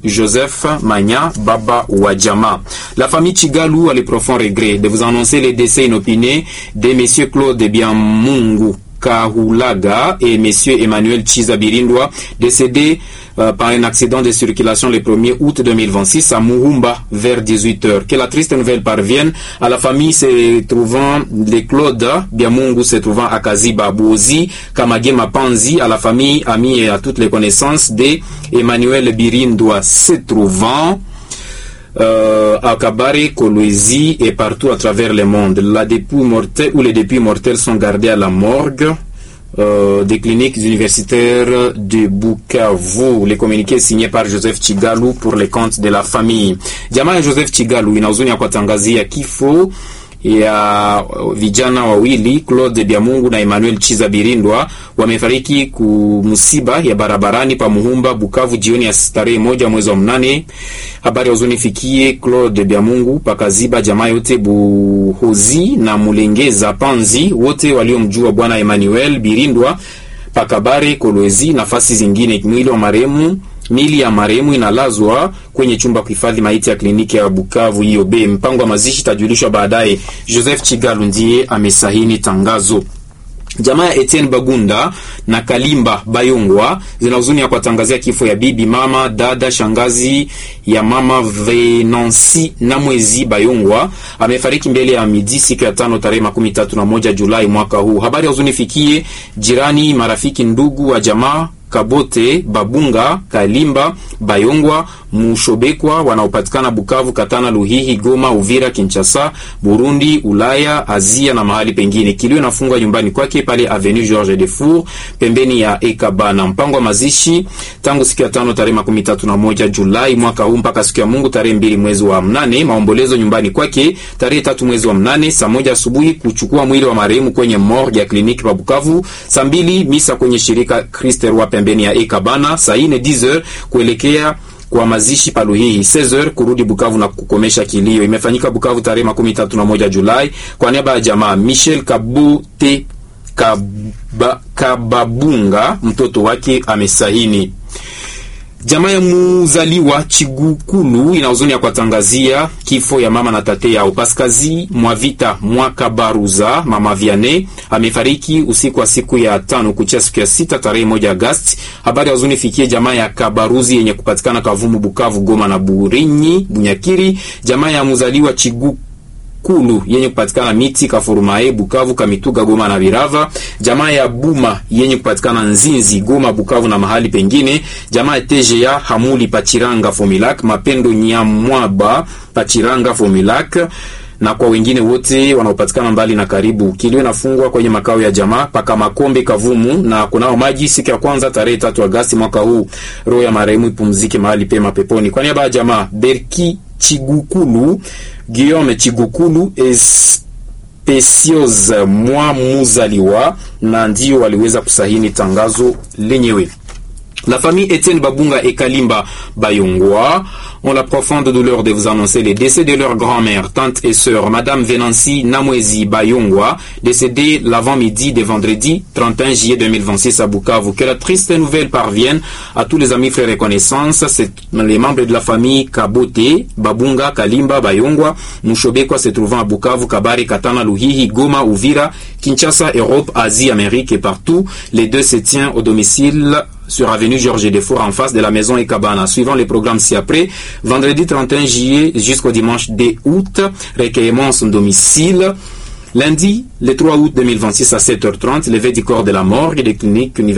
Joseph Manya, baba wa jamaa. La famille Chigalu a le profond regret de vous annoncer les décès inopinés de messieurs Claude Biamungu Kahulaga et Monsieur Emmanuel Chizabirindwa, décédés euh, par un accident de circulation le 1er août 2026 à Muhumba vers 18h. Que la triste nouvelle parvienne à la famille se trouvant les Claude Biamungu se trouvant à Kaziba Bozi, Kamagema Panzi, à la famille, amis et à toutes les connaissances de Emmanuel Birindwa se trouvant euh, à Kabare, Kolwezi et partout à travers le monde. La dépouille mortelle ou les dépouilles mortelles sont gardées à la morgue euh, des cliniques universitaires de Bukavu. Les communiqués signés par Joseph Chigalu pour les comptes de la famille. Jamaa ya Joseph Chigalu ina huzuni ya kuwatangazia kifo ya vijana wawili Claude Biamungu na Emmanuel Chiza Birindwa wamefariki kumsiba ya barabarani pa Muhumba Bukavu jioni ya tarehe moja mwezi wa mnane. Habari huzuni fikie Claude Biamungu pakaziba jamaa yote Buhozi na Mulengeza Panzi wote waliomjua bwana Emmanuel Birindwa pakabare Kolwezi nafasi zingine. Mwili wa marehemu mili ya marehemu inalazwa kwenye chumba kuhifadhi maiti ya kliniki ya Bukavu hiyo be. Mpango wa mazishi itajulishwa baadaye. Joseph Chigalu ndiye amesahini tangazo. Jamaa ya Etienne Bagunda na Kalimba Bayongwa zina huzuni ya kuwatangazia kifo ya bibi, mama, dada, shangazi ya mama Venansi na mwezi Bayongwa amefariki mbele ya midi siku ya tano tarehe makumi tatu na moja Julai mwaka huu. Habari ya huzuni fikie jirani, marafiki, ndugu wa jamaa Kabote, Babunga, Kalimba, Bayongwa, Mushobekwa wanaopatikana Bukavu, Katana, Luhihi, Goma, Uvira, Kinshasa, Burundi, Ulaya, Azia na mahali pengine. Kilio inafungwa nyumbani kwake pale Avenue Georges Defour pembeni ya Ekabana. Mpango wa mazishi tangu siku ya tano tarehe makumi tatu na moja Julai mwaka huu mpaka siku ya Mungu tarehe mbili mwezi wa mnane. Maombolezo nyumbani kwake tarehe tatu mwezi wa mnane saa moja asubuhi kuchukua mwili wa marehemu kwenye morgue ya kliniki pa Bukavu. Saa mbili misa kwenye shirika Christ Roi pembeni ya Ekabana. Saa ine 10h kuelekea kwa mazishi paluhihi 16h kurudi Bukavu na kukomesha kilio. Imefanyika Bukavu tarehe makumi tatu na moja Julai kwa niaba ya jamaa Michel Kabute Kaba, Kababunga mtoto wake amesahini. Jamaa ya muzaliwa Chigukulu ina huzuni ya kuwatangazia kifo ya mama na tate yao Paskazi Mwavita Mwakabaruza. Mama Viane amefariki usiku wa siku ya tano kuchia siku ya sita tarehe moja Agasti. Habari ya huzuni fikie jamaa ya Kabaruzi yenye kupatikana Kavumu, Bukavu, Goma na Burinyi, Bunyakiri. Jamaa ya muzaliwa Chigukulu Kulu yenye kupatikana miti Kafurumae Bukavu Kamituga Goma na Birava. Jamaa ya Buma yenye kupatikana Nzinzi Goma Bukavu na mahali pengine. Jamaa ya TGA Hamuli Pachiranga Fomilak Mapendo Nyamwaba Pachiranga Fomilak na kwa wengine wote wanaopatikana mbali na karibu. Kilio inafungwa kwenye makao ya jamaa paka Makombe Kavumu na kunao maji siku ya kwanza tarehe tatu Agasti mwaka huu. Roho ya marehemu ipumzike mahali pema peponi. Kwa niaba ya jamaa Berki Chigukulu Guillaume Chigukulu Especiose mwa muzaliwa na ndio waliweza kusahini tangazo lenyewe. La famille Etienne Babunga et Kalimba Bayongwa ont la profonde douleur de vous annoncer les décès de leur grand-mère, tante et sœur, Madame Venancy Namwezi Bayongwa, décédée l'avant-midi de vendredi 31 juillet 2026 à Bukavu. Que la triste nouvelle parvienne à tous les amis, frères et connaissances, c'est les membres de la famille Kabote, Babunga, Kalimba, Bayongwa, Mushobekwa se trouvant à Bukavu, Kabare, Katana, Luhihi, Goma, Uvira, Kinshasa, Europe, Asie, Amérique et partout. Les deux se tiennent au domicile sur avenue Georges Defour en face de la maison Ekabana. Suivant les programmes ci-après, vendredi 31 juillet jusqu'au dimanche 2 août, recueillement son domicile. Lundi, le 3 août 2026 à 7h30, levée du corps de la morgue des cliniques